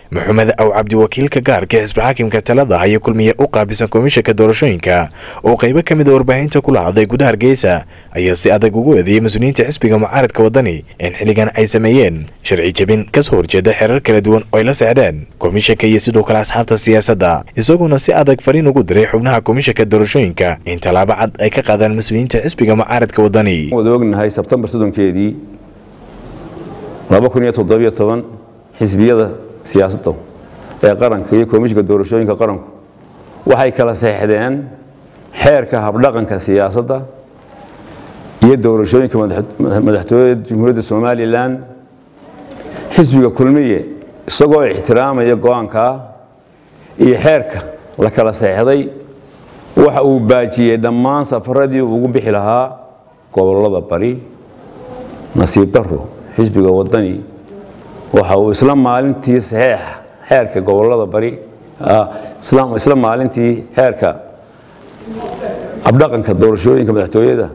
maxamed aw cabdi wakiilka gaarka xisbi xaakimka talada haya kulmiye u qaabisan komishanka doorashooyinka oo qaybo ka mid a warbaahinta kula hadlay gudaha hargeysa ayaa si adag ugu eedeeyay mas-uuliyiinta xisbiga mucaaradka wadani in xilligan ay sameeyeen sharci jebin kasoo horjeeda xerar kala duwan oo ay la sexdeen komishanka iyo sidoo kale asxaabta siyaasadda isagoona si adag fariin ugu diray xubnaha komishanka doorashooyinka in tallaabo cad ay ka qaadaan mas-uuliyiinta xisbiga mucaaradka wadani wada ognahay sebtembar soddonkeedii laba kun iyo toddobiyo toban xisbiyada siyaasadda ee qaranka iyo komishinka doorashooyinka qaranku waxay kala seexdeen xeerka habdhaqanka siyaasadda iyo doorashooyinka madaxtooyada jamhuuriyadda somalilan xisbiga kulmiye isagoo ixtiraamaya go-aankaa iyo xeerka la kala seexday waxa uu baajiyey dhammaan safaradii ugu bixi lahaa gobolada bari nasiib daro xisbiga wadani waxa uu isla maalintii saxeexa xeerka gobolada bari isla maalintii xeerka abdhaqanka doorashooyinka madaxtooyada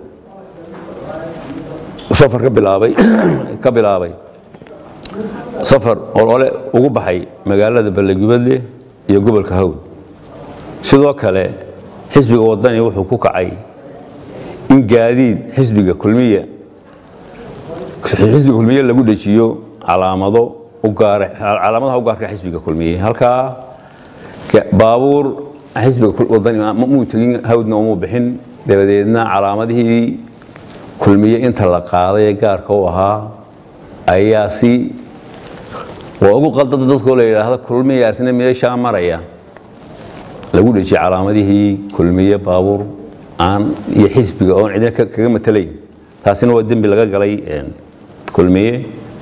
safar ka bilaabay ka bilaabay safar olole ugu baxay magaalada ballegubadle iyo gobolka hawd sidoo kale xisbiga wadani wuxuu ku kacay in gaadiid xisbiga kulmiya xisbiga kulmiye lagu dhejiyo calaamado calaamadaha u gaarka xisbiga kulmiye halkaa baabuur xisbiga wadani muu tegin hawdna umuu bixin dabadeedna calaamadihii kulmiye inta la qaaday ee gaarka u ahaa ayaa si waa ugu qaldada dadkoo la yidhaahdo kulmiyaasna meeshaa maraya lagu dhejiyey calaamadihii kulmiye baabuur aan iyo xisbiga oon cidina kaga matalayn taasina waa dembi laga galay kulmiye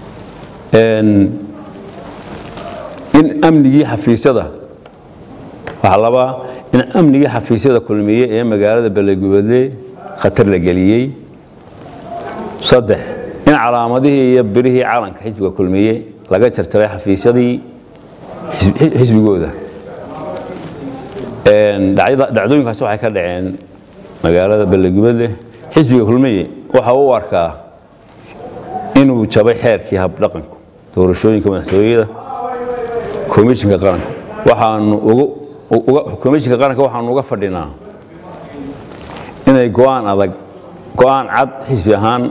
in amnigii xafiisyada waxaa labaa in amnigii xafiisyada kulmiye ee magaalada ballegubadle khatar la geliyey saddex in calaamadihii iyo birihii calanka xisbiga kulmiye laga jarjaray xafiisyadii xisbigooda dhacdooyinkaasi waxay ka dhaceen magaalada ballegubadle xisbiga kulmiye waxa u arkaa inuu jabay xeerkii habdhaqanku doorashooyinka madaxtooyada komishinka qaranka waxaanu komishinka qaranka waxaanu uga fadhinaa inay go-aan adag go-aan cad xisbi ahaan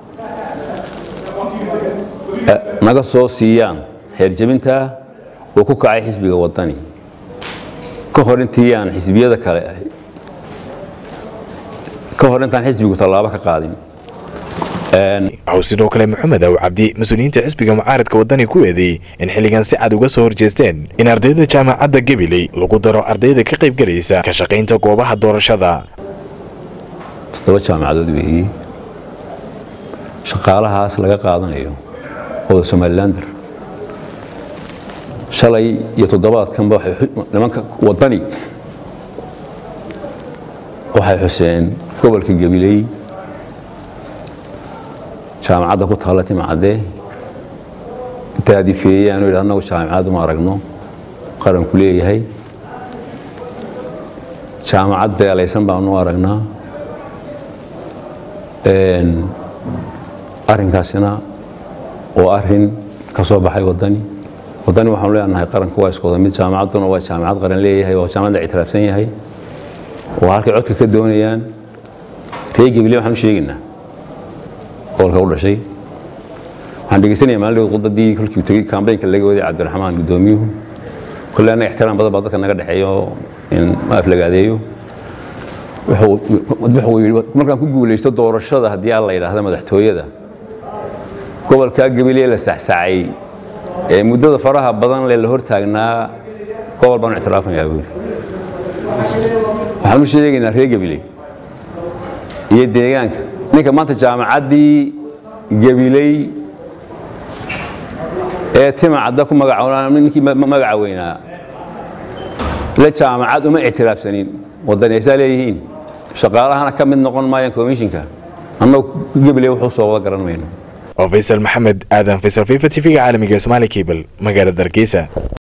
naga soo siiyaan xeerjebintaa uu ku kacay xisbiga wadani ka hor intii aan xisbiyada kale ka hor intaan xisbigu tallaabo ka qaadin waxuu sidoo kale maxamed aw cabdi mas-uuliyiinta xisbiga mucaaradka wadani ku eedeeyey in xilligan si cad uga soo horjeesteen in ardayda jaamacadda gabiley lagu daro ardayda ka qayb galaysa ka shaqaynta goobaha doorashada toddoba jaamacadood weeye shaqaalahaas laga qaadanayo ooda somalilander shalay iyo toddobaadkanba nimanka wadani waxay xuseen gobolka gabiley jaamacadda ku taalla timacadde daadifeeyaan yidhi annagu jaamacad uma aragno qaranku leeyahay jaamacad beelaysan baanu aragnaa arrinkaasina waa arrin ka soo baxay waddani waddani waxaanu leenahay qaranku waa iskooda mid jaamacadduna waa jaamacad qaran leeyahay waa jaamacad la ictiraafsan yahay waa halkay codka ka doonayaan reer gabiley waxaan u sheegaynaa gobolka u dhashay waxaan dhegeysanaya maalin qudadii kolkii tegey kambaynka laga waday cabdiraxmaan gudoomiyuhu kolle annaga ixtiraam badan baa dadka naga dhexeeyo in ma aflagaadeeyo wuxuu yidhi markaan ku guulaysto doorashada haddii aan la yidhaahda madaxtooyada gobolkaa gabiley la saxsaacay ee muddada faraha badan le la hortaagnaa gobol baanu ictiraafayaa buu yidhi waxaan u sheegaynaa reer gabiley iyo deegaanka ninka maanta jaamacaddii gabiley ee timacadda ku magaca ninkii magaca weynaa la jaamacad uma ictiraafsanin waddanaysaa leeyihiin shaqaalahana ka mid noqon maayaan komishinka annagu gabiley wuxuu soo wada garan mayno oo faysal maxamed aadan faysal fifa t v-ga caalamiga somaali cable magaalada hargeysa